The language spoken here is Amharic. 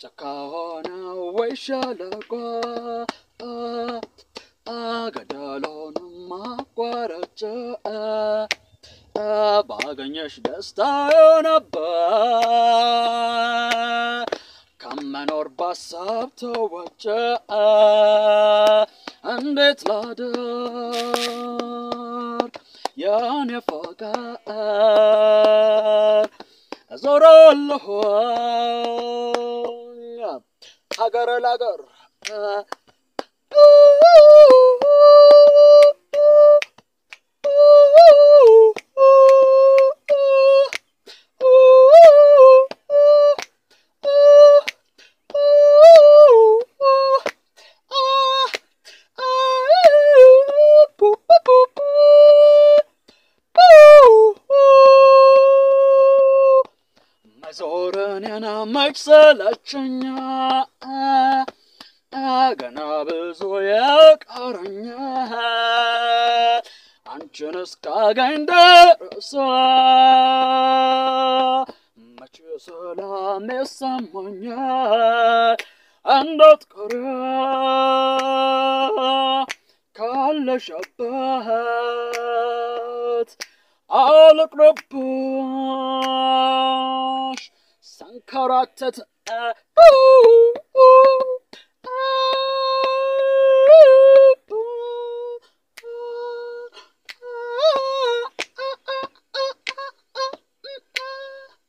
ጫካ ሆነ ወይ ሸለቆ ገደሉንም አቋረጭ ባገኘሽ ደስታዬ ነበር ከመኖር ባሳብ ተወጨ እንዴት ላድር የኔ ፍቅር እዞራለሁ ሀገር ለሀገር መዞርን የናመች ሰለቸኛ ገና ብዙ የቀረኛ አንቺን እስካገኝ ድረስ መቼ ሰላም ይሰማኛል እንዳትቀሪ ካለሽበት አልቅረብሽ ሰንከራተት